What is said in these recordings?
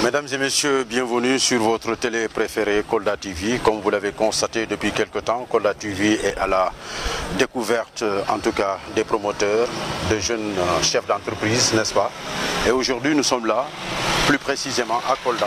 Mesdames et messieurs, bienvenue sur votre télé préférée Kolda TV. Comme vous l'avez constaté depuis quelque temps, Kolda TV est à la découverte, en tout cas, des promoteurs, de jeunes euh, chefs d'entreprise, n'est-ce pas Et aujourd'hui, nous sommes là, plus précisément à Kolda,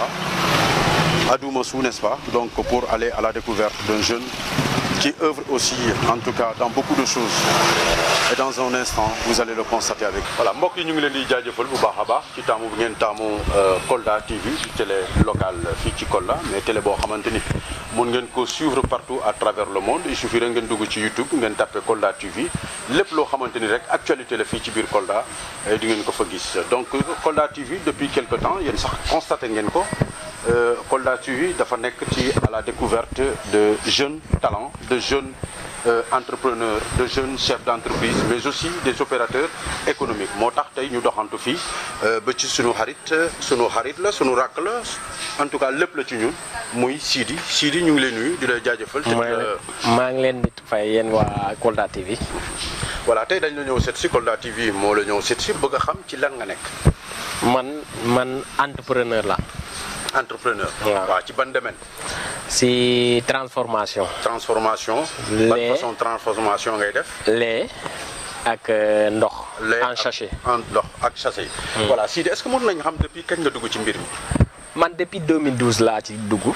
à Doumossou, n'est-ce pas Donc pour aller à la découverte d'un jeune qui œuvre aussi, en tout cas, dans beaucoup de choses. Et dans un instant, vous allez le constater avec. Voilà mbokk yi ñu ngi leen di jaajëfal bu baax a baax ci taamu bi ngeen taamu Kolda TV ci télé locale fii ci Kolda mais télé boo xamante ni mun ngeen ko suivre partout à travers le monde il suffit rek ngeen dugg ci YouTube ngeen tapé Kolda TV lépp loo xamante ni rek actualité la fii ci biir Kolda di ngeen ko fa gis donc Kolda TV depuis quelque temps yéen sax constaté ngeen ko. Euh, Kolda TV dafa nekk ci à la découverte de jeunes talents de jeunes euh, entrepreneurs de jeunes chefs d'entreprise mais aussi des opérateurs économiques moo tax tey ñu doxantu fii ba ci sunu xarit sunu xarit la sunu rakk la en tout cas lépp la ci ñun muy Sidi Sidi ñu ngi lay nuyu di la jaajëfal. maa ngi leen di fay yéen waa Kolda TV. voilà tey dañ la ñëw seet si Kolda TV moo la ñëw seet si bëgg a xam ci lan nga nekk. man man entrepreneur la. entrepreneur. waaw ci ban domaine. si transformation. transformation. lait ban façon transformation ngay def. lait ak ndox. lait en sachet. en ndox ak sachet. voilà Sidi est-ce que mën nañu xam depuis kañ nga dugg ci mbir mi. man depuis 2012 laa ci dugg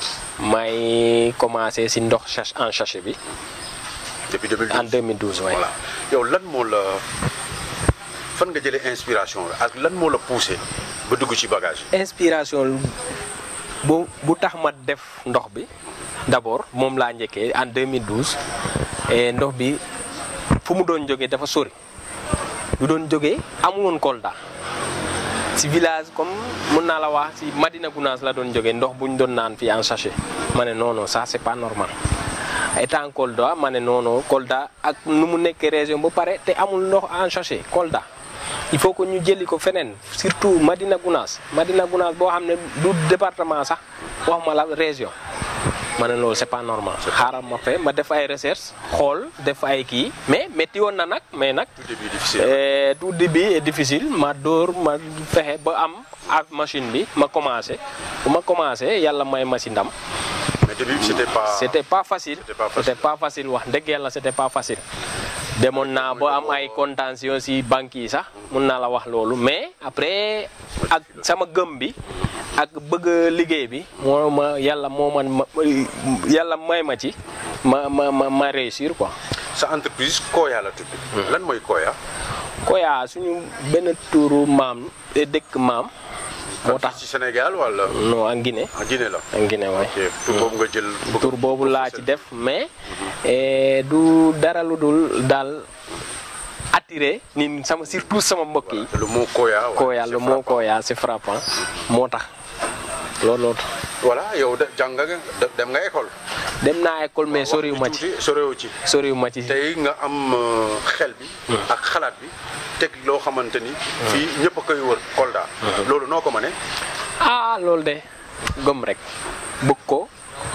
may commencé si ndox sach en sachet bi. depuis 2012 en 2012 waaye. voilà yow lan moo la fan nga jëlee inspiration ak lan moo la poussé ba dugg ci bagage yi. inspiration bu bu tax ma def ndox bi d'abord moom laa njëkkee en 2012 et ndox bi fu mu doon jógee dafa sori lu doon jógee amuloon Kolda si village comme mun naa la wax si Madina Gounass la doon jógee ndox bu ñu doon naan fii en sachet ma ne non non ça c'est pas normal étant Kolda ma ne non non Kolda ak nu mu nekkee région ba pare te amul ndox en sachet Kolda. il faut que ñu jëli ko feneen surtout Madina Gounass Madina Gounass boo xam ne du département sax wax ma la région ma ne loolu c'est pas normal xaaral ma fe ma def ay recherche xool def ay kii mais métti woon na nag mais nag tout début difficile. euh, tout début est difficile ma dóor ma fexe ba am ak machine bi ma commencé bu ma commencé yàlla may ma si ndam mais début c'était pas. c'était pas facile C'était pas facile. c'était pas facile wax dëgg yàlla c'était pas facile demoon naa ba am ay contention si banques yi sax mun naa la wax loolu mais après ak sama gëm bi ak bëgg liggéey bi moo ma yàlla moo man ma yàlla may ma ci ma ma ma ma réussir quoi sa entreprise Koya la tudd. lan mooy Koya. Koya suñu benn tuuru maam eh, dëkk maam moo tax ci Sénégal wala. non en Guinée en Guinée la. en Guinée waay ok tur boobu nga jël. bëgg- tur boobu laa ci def mais eh, du dara lu dul daal attiré ni sama surtout sama mbokk yi le mot Koya. ouais, Koya c'est le mot frappant. Koya c'est frappant moo tax loolu loolu voilà yow de jàng nga de- dem nga école. dem naa école mais soriwu ma ci tuuti soriwu ci. soriwu ma ci tey nga am euh, xel bi. ak xalaat bi teg loo xamante ni. fii ñëpp a koy wër Kolda. loolu noo ko mënee. ah loolu de gëm rek bëgg ko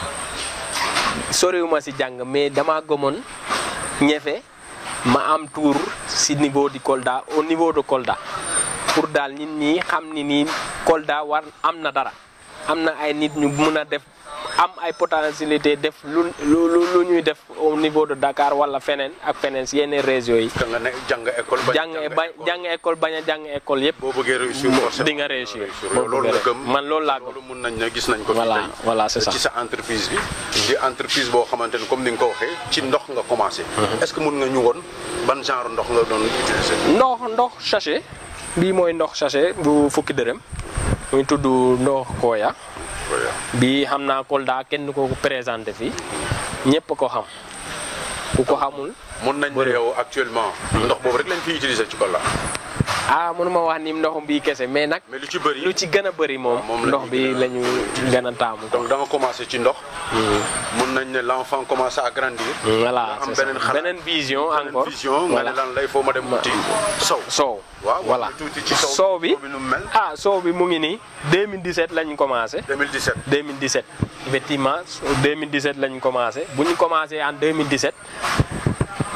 soriwu ma si jàng mais dama gëmoon ñefe ma am tour si niveau di Kolda au niveau de Kolda pour daal nit ñi xam ni nii Kolda war am na dara am na ay nit ñu mun a def am ay potentialité def lu lu lu ñuy def au niveau de Dakar wala feneen ak feneen si yeneen régions yi da nga ne jàng école. bañ a jàng ba école. jàng école bañ a jàng école yëpp boo bëggee réussir forcément di nga réussir yow loolu nga gëm man loolu laa gëm loolu mun nañ ne gis nañ ko fi Voilà, tey voilà, c'est ça. ci sa entreprise bi di entreprise boo xamante ni comme ni nga ko waxee ci ndox nga commencé est-ce que mun nga ñu woon ban genre ndox nga doon utiliser ndox ndox sachet bii mooy ndox sachet bu fukki dërëm muy tudd ndox Koya Koya. bii xam naa Kolda kenn ko présenté fii ñëpp ko xam ku ko xamul mun nañ ne yow actuellement ndox boobu rek lañ fi utiliser ci Kolda ah mënuma wax ni ndox bii kese mais nag mais lu ci bëri lu ci gën a bëri moom moom la ndox ñuy bi gën a- la ñu gën a taamu donc da nga commencé ci ndox mun nañ ne l'enfant commence à grandir voilà am c'est ça. beneen xalaat beneen vision beneen encore vision nga voilà ne lan lay foo ma dem wuti sow soow waaw voilà wax tuuti ci sow soow bi nu mu mel ah soow bi mu ngi nii 2017 lañ commencé 2017 2017 effectivement 2017 lañ commencé bu ñu commencé en 2017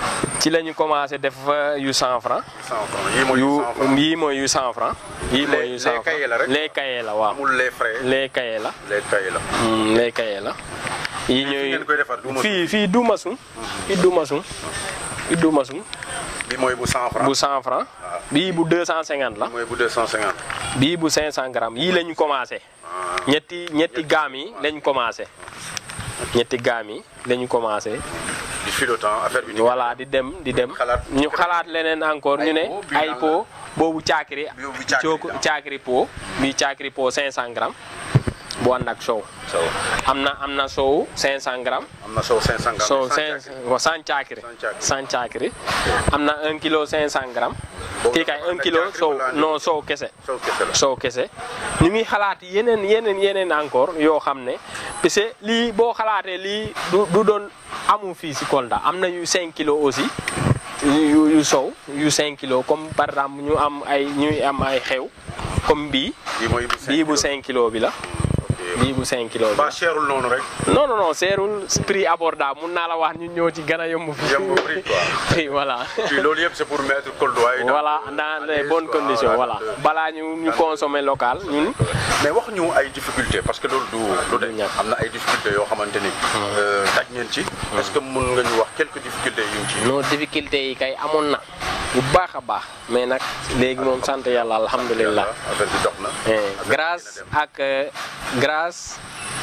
ci la ñu commencé def yu 100 francs 100 francs yii mooy yu 100 francs yii mooy yu 100 francs yii mooy yu Les- 100 les cahiers la rek? les cahiers la waaw amul les frais les cahiers la les cahiers la. Hmm, les cahiers la yii ñooy ngeen koy defar du ma fii fii du masum fii du masum fii du masum bi mooy bu 100 francs bu 100 francs bii bu 250 la mooy bu 250. bii bu 500 grammes yii la ñu commencé ñetti ñetti gaam yi lañ commencé ñetti gaam yi la ñu commencé di filotant affaire bi. di voilà di dem di dem Xalaat. ñu xalaat leneen encore ñu ne pot, bii ay lan pot boobu caakiri Boobu caakiri cooku la. caakiri pot bii caakiri pot 500 grammes bu ànd ak sow sow am na am na sow 500 grammes am na sow 500 grammes. sow sans 5 caakiri. wa sans caakiri Sans caakiri. sans caakiri am na 1 kilo 500 grammes Boobu kii kay dafa ànd 1 ak kilo caakiri sow wala ànd non sow kese sow kese la. soow kese ñu ngi xalaat yeneen yeneen yeneen encore yoo xam ne parce que lii boo xalaatee lii du du doon amu fii si Kolda am na yu 5 kilos aussi yu yu sow yu 5 kilos comme par exemple ñu am ay ñuy am ay xew comme bii bii mooy bu 5 bii bu 5 kilos bi la bii bu 5 kilos bi ba la cherul noonu rek. non non non seerul prix abordable mun naa la wax ñu ñëw ci gën a yomb fi Yomb prix, quoi. Oui, voilà puis loolu yëpp c'est pour mettre Koldoa yi dans- voilà dans les bonnes quoi, conditions voilà. voilà balaa ñu ñu consommer local ñun mais wax ñu ay difficultés parce que loolu du du de ñàkk. am na ay difficultés yoo xamante ni. euh, daj ngeen ci. est-ce que mën nga ñu wax quelques difficultés yu ñu ci. non difficulté yi kay amoon na bu baax a baax mais nag léegi moom sant yàlla alhamdulilah affaire bi dox na. Eh, Affaire bi grâce dina dem. ak euh, grâce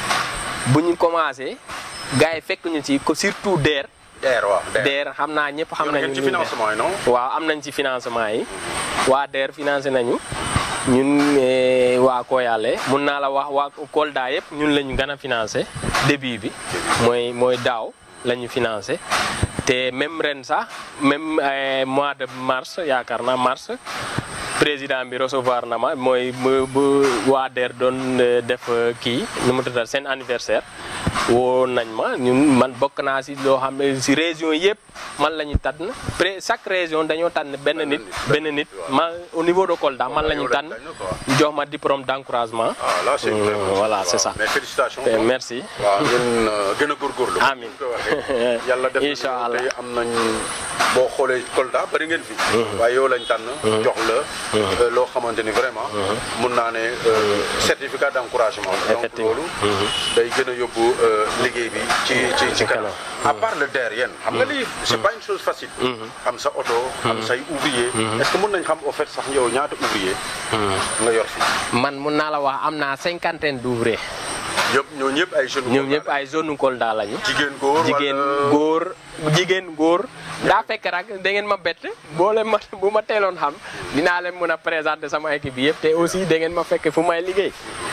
bu ñu commencé gars yi fekk ñu ci ko surtout DER DER waaw DER. DER xam naa ñëpp xam Yor nañu ngeen ci ñu DER. financement yi non. waaw am nañ ci financement yi waa DER financé nañu ñun eh, waa Koyale mun naa la wax waa Kolda yëpp ñun la ñu gën a financé début bi mooy mooy daaw la ñu financé te même ren sax même eh, mois de mars yaakaar naa mars président bi recevoir na ma mooy bu bu waa DER doon eh, def eh, kii nu mu tuddal seen anniversaire woo nañ ma ñun man bokk naa si loo xam ne si région yëpp man la ñu tànn pré chaque région dañoo tànn benn nit benn nit ma au niveau de Kolda man la ñu yow lañ tànn tànn, quoi. ñu jox ma diplôme d'encouragement ah là c'est Euh, vraiment voilà, waaw. c'est ça. mais félicitations. Eh, merci waaw ngeen euh, gën a góorgóorlu. Amiin. Ni ko waxee. yàlla def na Incha ni Allah. tey am nañ boo xoolee Kolda bari ngeen fi. waaye yow lañ tànn. jox la euh, loo xamante ni vraiment. mun naa ne euh, certificat d'encouragement. donc Effectivement. loolu. day gën a yóbbu euh, liggéey bi ci ci ci kanam. à part le DER yéen xam nga lii c'est pas une chose facile. am sa oto. am say ouvrier. est-ce que mun nañ xam au fait sax yow ñaata ouvrier. nga yor fi. man mun naa la wax am naa cinquantaine d'ouvriers yëpp ñoo ñëpp ay jeunes. ñoom ñëpp ay zone Kolda lañu jigéen góor jigéen wala- góor jigéen góor daa fekk rek da ngeen ma bett boo leen ma bu ma teeloon xam dinaa leen mën a présenter sama équipe bi yëpp te aussi da ngeen ma fekk fu may liggéey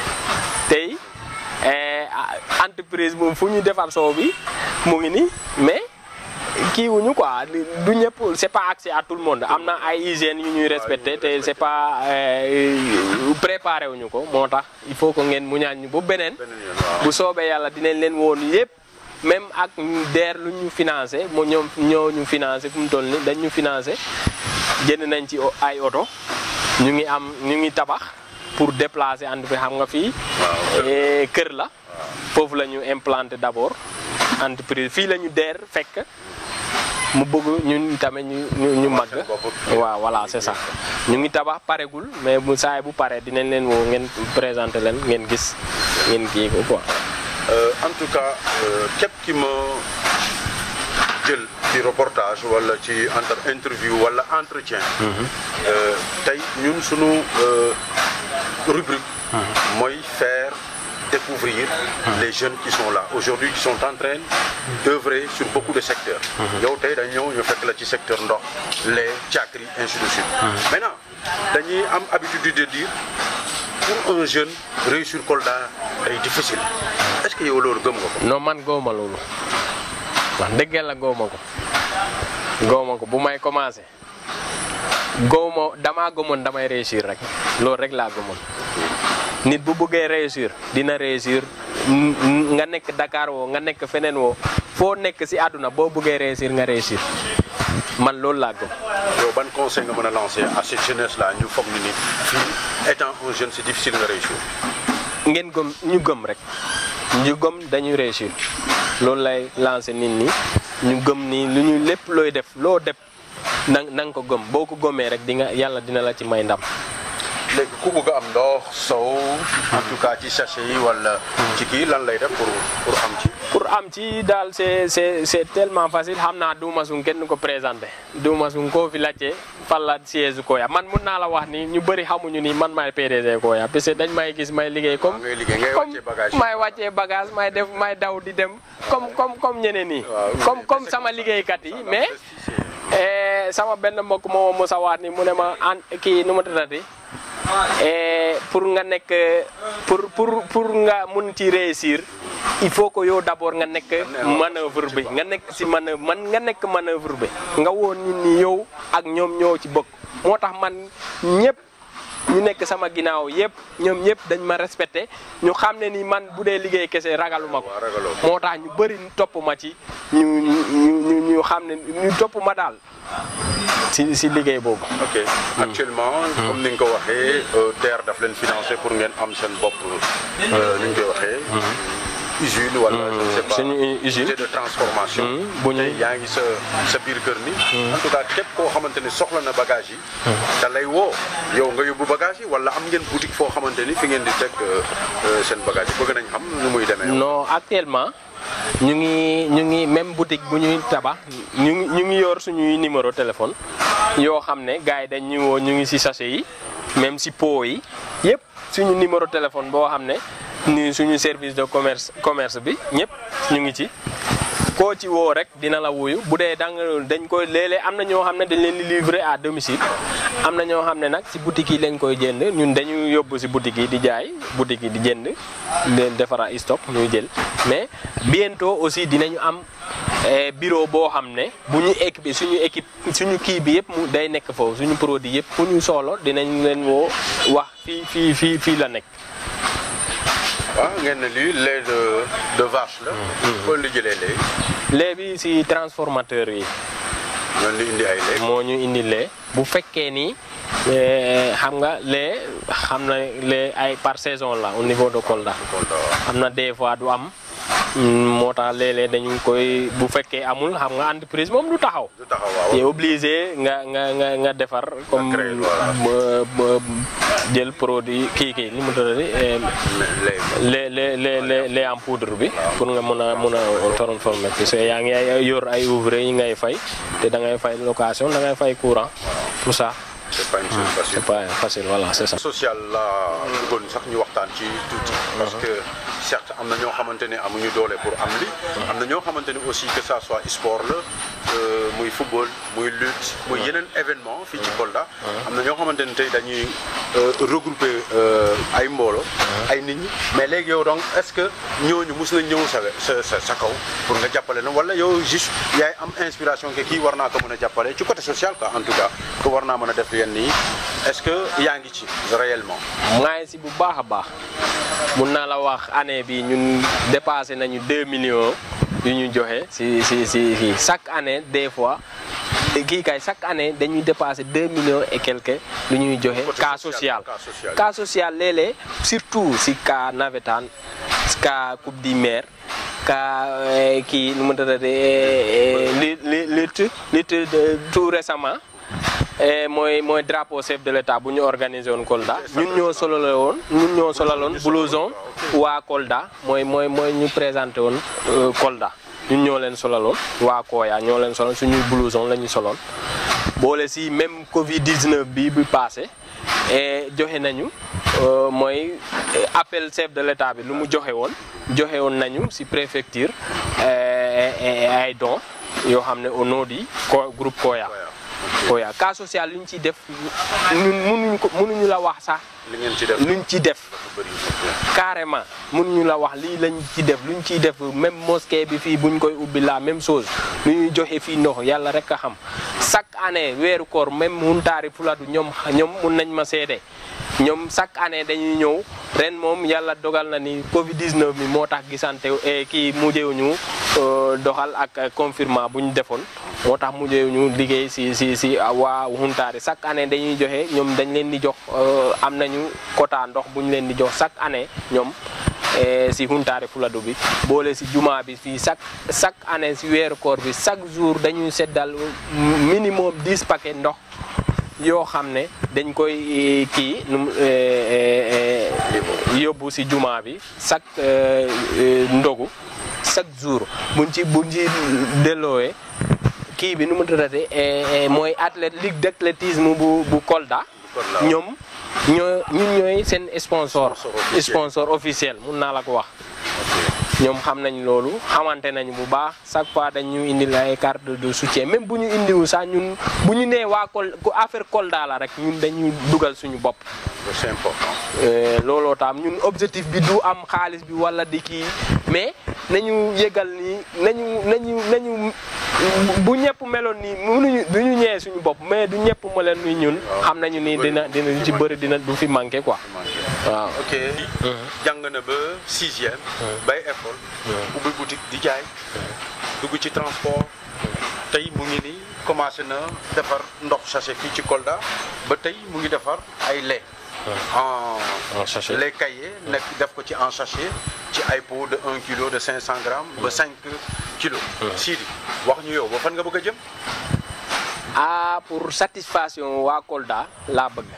tey eh, ah, entreprise moom fu ñu defar soow bi mu ngi nii mais kii wuñu quoi du ñëpp c'est pas accès à tout le monde am na ay hygiène yu ñuy respecté te c'est pas euh, préparé wuñu ko moo tax il faut que ngeen muñaan ñu ba beneen beneen yoon waaw. bu soobee yàlla dinañ leen woon yëpp même ak DER lu ñu financé moo ñoom ñoo ñu financé fu mu toll ni dañ ñu financé jënd nañ ci o- ay oto ñu ngi am ñu ngi tabax pour déplacer entreprise xam nga fii eh, kër la foofu la ñu implanté d'abord entreprise fii la ñu DER fekk mu bëgg ñun tamit ñu ñu ñu màgg seen bopp. waaw voilà c'est ça ñu ngi tabax paregul mais bu saay bu pare dinañ leen woo ngeen présenter leen ngeen gis ngeen kii ko quoi Euh, en tout cas euh, képp ki ma jël ci reportage wala ci entre interview wala entretien. Euh, tey ñun sunu euh, rubrique. mooy faire découvrir les jeunes qui sont là aujourd'hui qui sont en train d'œuvrer sur beaucoup de secteurs. yow tey dañ ñëw ñu fekk la ci secteur ndox lait càkkri ainsi de suite. maintenant dañuy am habitude de dire. pour un jeune réussir Kolda day difficile est-ce que yow loolu gëm nga ko. non man góoma loolu wax dëgg la góoma ko góoma ko bu may commencé góoma damaa gëmoon damay réussir rek loolu rek laa gëmoon nit bu bëggee réussir dina réussir n- n- nga nekk Dakar woo nga nekk feneen woo foo nekk ci àdduna boo bëggee réussir nga réussir man loolu laa gëm yow ban conseil nga mën a lancer à cette jeunesse là ñu foog ni ni fii étant un jeune c'est difficile nga réussir. ngeen gëm ñu gëm rek ñu gëm dañuy réussir loolu lay lancé nit ñi ñu gëm ni lu ñu lépp looy def loo def na na nga ko gëm boo ko gëmee rek di nga yàlla dina la ci may ndam. léegi ku bëgg am ndox sow en tout cas ci sachet yi wala ci kii lan lay def pour pour am ci pour am ci daal c'est c'est c'est tellement facile xam naa Douma Soung kenn du ko présenté Douma Soung koo fi laajte fan la siège Koya man mun naa la wax ni ñu bëri xamuñu ni man maay PDG Koya parce que dañ may gis may liggéey comme ngay liggéey ngay comme wàccee bagage yi may wàccee bagage may def may daw di dem comme comme comme ñeneen ñi Waaw, comme mais comme c'est sama comme ça. liggéeykat yi Ça, la mais prestige, eh, sama benn mbokk moo ma sa waat ni mu ne ma an kii nu ma tëddati Eh, pour nga nekk pour pour pour nga mun ci réussir il faut que yow d'abord nga nekk manœuvre bi nga nekk si manœuvre man nga nekk manœuvre bi nga woon nit ñi yow ak ñoom ñoo ci bokk moo tax man ñëpp ñu nekk sama ginnaaw yëpp ñoom ñëpp dañ ma respecté ñu xam ne ni man bu dee liggéey kese ragaluma ko waaw ragaloo ko. moo tax ñu bëri topp ma ci ñu ñu ñu ñu xam ne ñu topp ma daal si si liggéey boobu ok actuellement comme ni nga ko waxee DER daf leen financé pour ngeen am seen bopp ni ñu koy waxee usine wala je ne sais pas suñu usine. unité de transformation bu ñu- tey yaa ngi sa sa biir kër ni en tout cas képp koo xamante ni soxla na bagage yi da lay woo yow nga yóbbu bagage yi wala am ngeen boutique foo xamante ni fi ngeen di teg euh, euh, seen bagage yi bëgg nañ xam nu muy demee non actuellement ñu ngi ñu ngi même boutique bu ñuy tabax ñu ngi ñu ngi yor suñuy numéro téléphone yoo xam ne gars yi dañ ñu woo ñu ngi si sachet yi même si pot yi yëpp suñu numéro téléphone boo xam ne ni suñu service de commerce commerce bi ñëpp ñu ngi ci koo ci woo rek dina la wuyu bu dee da nga dañ koy léeg-léeg am na ñoo xam ne dañ leen di livrer à domicile am na ñoo xam ne nag si boutique yi lañ koy jënd ñun dañu yóbbu si boutique yi di jaay boutique yi di jënd leen defara stock ñuy jël mais bientôt aussi dinañu am eh, bureau boo xam ne bu ñu équipe suñu équipe suñu kii bi yëpp mu day nekk foofu suñu produit yëpp fu ñu soxla dinañ leen woo wax fii fii fii fii la nekk waaw ngeen ne lii lait de de vache la kon li jëlee léegi léegi si transformateur yi ñoon li indi ay lait moo ñu indi lee bu fekkee ni eh, xam nga lee xam na lee ay par saison la au niveau de Kolda kon waaw am na des fois du am mm, moo tax léeg-léeg dañu koy bu fekkee amul xam nga entreprise moom du taxaw du taxaw waaw te obligé nga nga nga nga defar comme créer, voilà. ba- ba- jël produit kii kii li mu tuddati eh, lait les les les les les en poudre bi pour nga mun a mun a transformer parce que yaa ngi ay- yor ay ouvrier yi ngay fay te da ngay fay location da ngay fay courant tout ça c'est pas une chose facile c'est pas facile voilà c'est ça. social la bëggoon sax ñu waxtaan ci tuuti parce que certes am na ñoo xamante ne amuñu doole pour am li am na ñoo xamante ne aussi que ça soit sport la euh, muy football muy lutte muy yeneen événement fii ci Kolda am na ñoo xamante ne tey dañuy euh, regrouper euh, ay mboolo ay nit ñi mais léegi yow donc est-ce que ñooñu mus nañ ñëw sa sa sa sa kaw pour nga jàppale na wala yow juste yaay am inspiration que kii war naa ko mën a jàppale ci côté social quoi en tout cas que war naa mën a def yenn yi est-ce que yaa ngi ci réellement maa ngi si bu baax a baax mun naa la wax année bi ñun dépassé nañu 2 millions yu ñu joxe si si si si chaque année des fois kii kay chaque année dañuy dépassé 2 millions et quelques lu ñuy joxe Côté cas social, social cas social. cas social léeg-léeg surtout si cas navétane cas coupe du maire cas eh, kii nu mu tuddati li li lutte lutte de- tout récemment Eh, mooy mooy drapeau chef de l'état bu ñu organisé woon Kolda ñun ñoo solole woon ñun ñoo solaloon blouson waa Kolda mooy mooy mooy ñu présenté woon euh, Kolda ñun ñoo leen solaloon waa Koya ñoo leen solal suñuy blouson la ñu soloon boole si même Covid 19 bi bi passé et joxe nañu euh, mooy eh, appel chef de l'état bi lu mu joxe woon joxe woon nañu si préfecture eh, eh, ay dons yoo xam ne au nom du co- groupe Koya. Koya cas social lu ñu ciy def ñun mënuñu ko mënuñu la wax sax li ngeen ci def luñ ci def bëri carrément mënuñu la wax lii lañ ci def luñ ciy def même mosquée bi fii buñ koy ubbi la même chose lu ñuy joxe fii ndox yàlla rek a xam chaque année weeru koor même Huntaari Fuladu ñoom ñoom mun nañ ma seede ñoom chaque année dañuy ñëw ren moom yàlla dogal na ni Covid 19 bi moo tax gisante eh, kii mujjewuñu euh, doxal ak confirmation bu ñu defoon moo tax mujjewuñu liggéey si si si waa Huntaari chaque année dañuy joxe ñoom dañ leen di jox euh, am nañu quota ndox bu ñu leen di jox chaque année ñoom si Huntare Fuladu bi boole si juma bi fii chaque chaque année si weeru koor bi chaque jour dañuy seddal minimum 10 paquets ndox yoo xam ne dañ koy kii nu yóbbu si juma bi chaque ndogu chaque jour buñ ci buñ ci delloowee kii bi nu mu tuddate mooy athlète ligue d'athlétisme bu bu Kolda ñoom ñoo ñun ñooy seen sponsor sponsor officiel mun naa la ko wax ñoom xam nañ loolu xamante nañ bu baax chaque fois dañ ñu indil ay carte de soutien même bu ñu indiwul sax ñun bu ñu nee waa Kol ku affaire Kolda la rek ñun dañuy dugal suñu bopp. c'est important. looloo taam ñun objectif bi du am xaalis bi wala di kii mais nañu yëgal ni nañu nañu nañu bu ñëpp meloon nii mënuñu du ñu ñëwee suñu bopp mais du ñëpp meloon ni ñun. xam nañu ni dina dina lu ci bëri dina du fi manqué quoi. waaw ok jàng na ba sixième. bay école. ubbi boutique di jaay. dugg ci transport. tey mu ngi nii commencé na defar ndox sachet fii ci Kolda ba tey mu ngi defar ay lait. en sachet lait caillé nekk def ko ci en sachet ci ay pot de 1 kilo de 500 grammes ba 5 kilos. Sidi wax ñu yow ba fan nga bëgg a jëm. ah pour satisfaction waa Kolda laa bëgg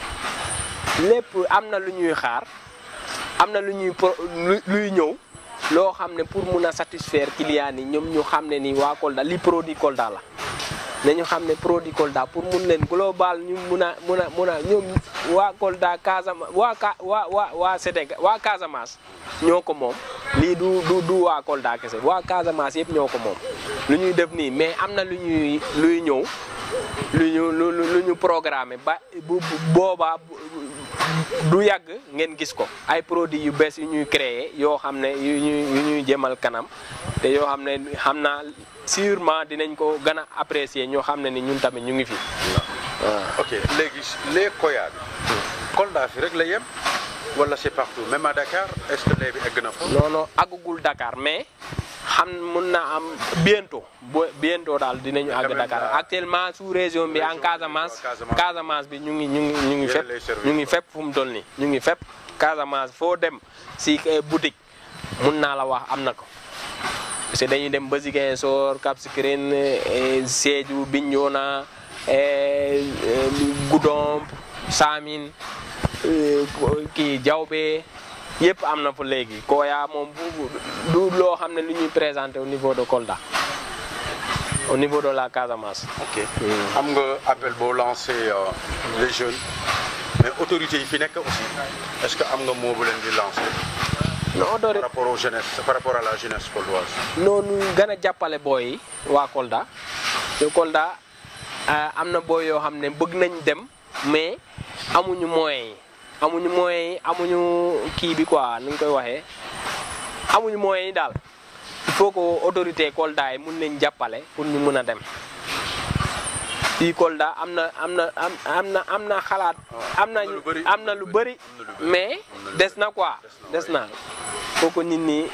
lépp am na lu ñuy xaar am na lu ñuy pro luy ñëw loo xam ne pour mun a satisfaire client yi ñoom ñu xam ne ni waa Kolda li produit Kolda la nañu xam ne produit Kolda pour mun leen global ñu mun a mun a mun a ñoom waa Kolda Casamance waa Ka waa waa waa Sénégal waa Casamance ñoo ko moom lii du du du waa Kolda kese waa Casamance yëpp ñoo ko moom lu ñuy def nii mais am na lu ñuy luy ñëw lu ñu lu lu ñu programmé ba bu boobaa du yàgg ngeen gis ko ay produits yu bees yu ñuy créer yoo xam ne yu ñuy yu ñuy jëmal kanam te yoo xam ne xam naa sûrement dinañ ko gën a apprécier ñoo xam ne ni ñun tamit ñu ngi fi. waaw ok léegi les koya bi. Kolda fi rek la yem wala c'est partout même à Dakar est-ce que lait bi egg na fa. non non àggugul Dakar mais xam mun na am bientôt bo bientôt daal dinañu àgg Dakar actuellement sous région bi en Casamance. Casamance bi ñu ngi ñu ngi ñu ngi fépp ñu ngi fépp fu mu toll nii ñu ngi fépp Casamance foo dem si boutique mun naa la wax am na ko. parce que dañuy dem ba Ziguinchor Cap Skirring Sédhiou Bignona Goudomp Samin kii Diaobé yëpp am na fa léegi Koya moom bu du loo xam ne lu ñuy présenté au niveau de Kolda au niveau de la Casamance. ok xam nga appel boo lancé les jeunes mais autorités yi fi nekk aussi est-ce que am nga moo bu leen di lancé. non autorité par rapport aux jeunesse par rapport à la jeunesse koldoise. noonu gën a jàppale booy yi waa Kolda te Kolda am na booy yoo xam ne bëgg nañ dem mais amuñu moyens yi amuñu moyens yi amuñu kii bi quoi nu ñu koy waxee amuñu moyens yi daal il faut que autorité Kolda yi mun nañ jàppale pour ñu mun a dem fii Kolda am na am na am na am na xalaat am na am na lu bëri mais des na quoi des na faut que nit ñi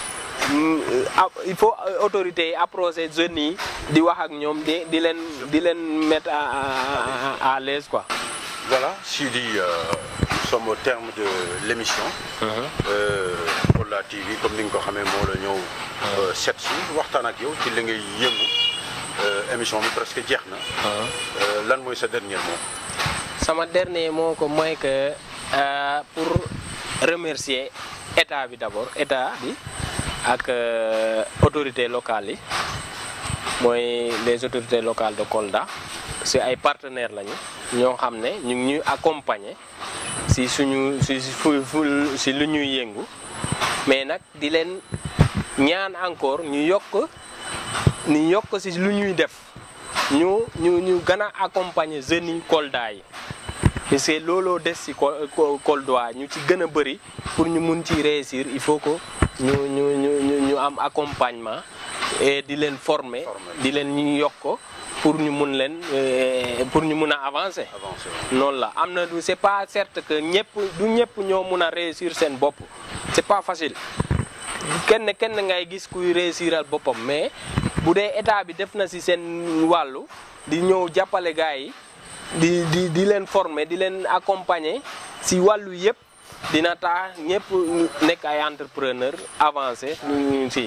il faut autorités yi approcher jeunes yi di wax ak ñoom di di leen di leen mettre à à l'aise quoi. voilà Sidi nous sommes au terme de l'émission. Kolda TV comme ni nga ko xamee moo la ñëw. set si waxtaan ak yow ci li ngay yëngu émission bi presque jeex na. lan mooy sa dernier mot. sama dernier mot ko mooy que pour remercier état bi d'abord état bi. ak autorités locales yi mooy les autorités locales de Kolda si ay partenaires lañu ñoo xam ne ñu ngi ñuy accompagner si suñu si fu si lu ñuy yëngu mais nag di leen ñaan encore ñu yokk ñu yokk si lu ñuy def ñu ñu ñu gën a accompagner jeunes yi Kolda yi parce que looloo des si Kolda ñu ci gën a bëri pour ñu mun ci réussir il faut que ñu ñu ñu ñu am accompagnement et di leen former di leen ñu yokk pour ñu mun leen pour ñu mun a avancer. noonu la am na du c'est pas certes que ñëpp du ñëpp ñoo mun a réussir seen bopp c'est pas facile kenn kenn ngay gis kuy réussiral boppam mais bu dee état bi def na ci seen wàllu di ñëw jàppale gars yi di di di leen former di leen accompagner ci wàllu yëpp dina tax ñëpp nekk ay entrepreneur avancé ñu si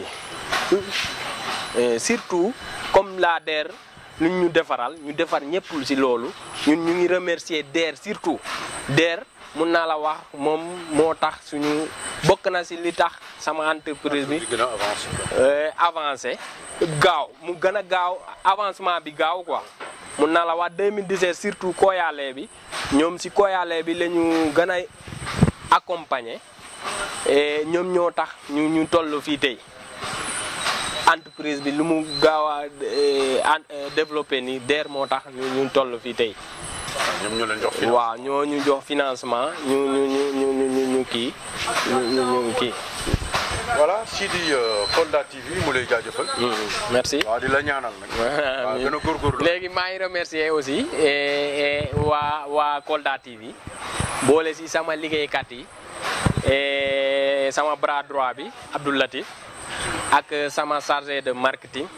surtout comme la DER lu ñu defaral ñu defar ñëpp si loolu ñun ñu ngi remercier DER surtout DER mun naa la wax moom moo tax suñu bokk na si li tax sama entreprise bi gën a avancé. avancé gaaw mu gën a gaaw avancement bi gaaw quoi mun naa la wax 2017 surtout Koyale bi ñoom si Koyale bi la ñu gën a accompagner et ñoom ñoo tax ñu ñu toll fii tey entreprise bi lu mu gaaw a développé ni DER moo tax ñu ñu toll fii tey. ñoom ñoo leen jox financement. waaw ñoo ñu jox financement ñu ñu ñu ñu ñu ñu kii ñu ñu ñu kii. voilà Sidi Kolda TV mu lay jaajëfal. merci. waaw di la ñaanal nag. waaw gën a góorgóorlu. léegi maa ngi remercier aussi waa waa Kolda TV boole si sama liggéeykat yi sama bras droit bi Abdou Latif ak sama chargé de marketing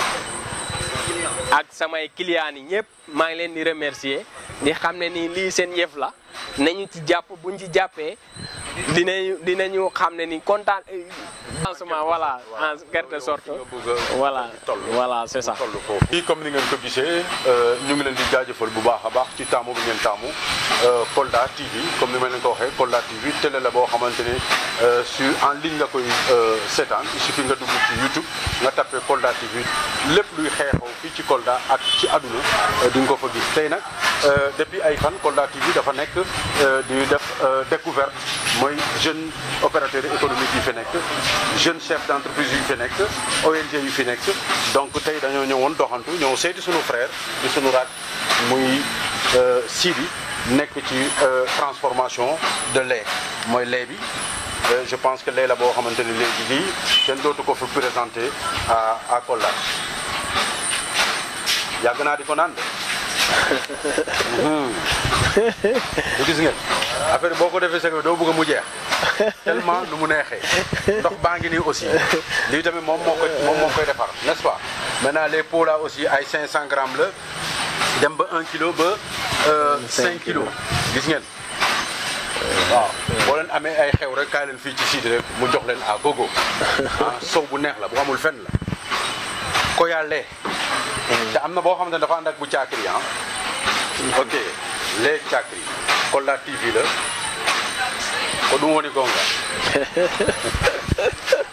ak samay clients yi ñëpp maa ngi leen di remercier di xam ne ni lii seen yëf la nañu ci jàpp buñ ci jàppee dinañu dinañu xam ne ni kontaan lancement voilà en quelque sorte voilà voilà c'est ça toll foofu fii comme ni ngeen ko gisee ñu ngi leen di jaajëfal bu baax a baax ci taamu bi ngeen taamu Kolda TV comme ni ma leen ko waxee Kolda TV télé la boo xamante ne sur en ligne nga koy seetaan il suffit nga dugg ci YouTube nga tapé Kolda TV lépp luy xeexoo fii ci Kolda ak ci àdduna di nga ko fa gis tey nag depuis ay fan Kolda TV dafa nekk di def découverte mooy jeune opérateur économique yi fi nekk jeune chef d'entreprise yu fi nekk ONG yu fi nekk donc tey dañoo ñëwoon doxantu ñëw seeti sunu frère di sunu raaj muy Sidi nekk ci transformation de lait mooy lait bi je pense que lait la boo xamante ni léegi lii kenn dootu ko fi présenté à à Kolda yàgg naa di ko naan de du gis ngeen affaire boo ko defee sec doo bëgg mu jeex tellement nu mu neexee ndox baa ngi nii aussi lii tamit moom moo koy moom moo koy defar n'est-ce pas maintenant les pots là aussi ay 500 grammes la dem ba 1 kilo ba 5 kilos gis ngeen waaw boo leen amee ay xew rek kaay leen fii ci Sidi rek mu jox leen à gogo ah sow bu neex la bu amul fenn la koyalee te am na boo xamante ne dafa ànd ak bu caakiri ah ok les caakiri Kolda TV la ko ɗum woni gonga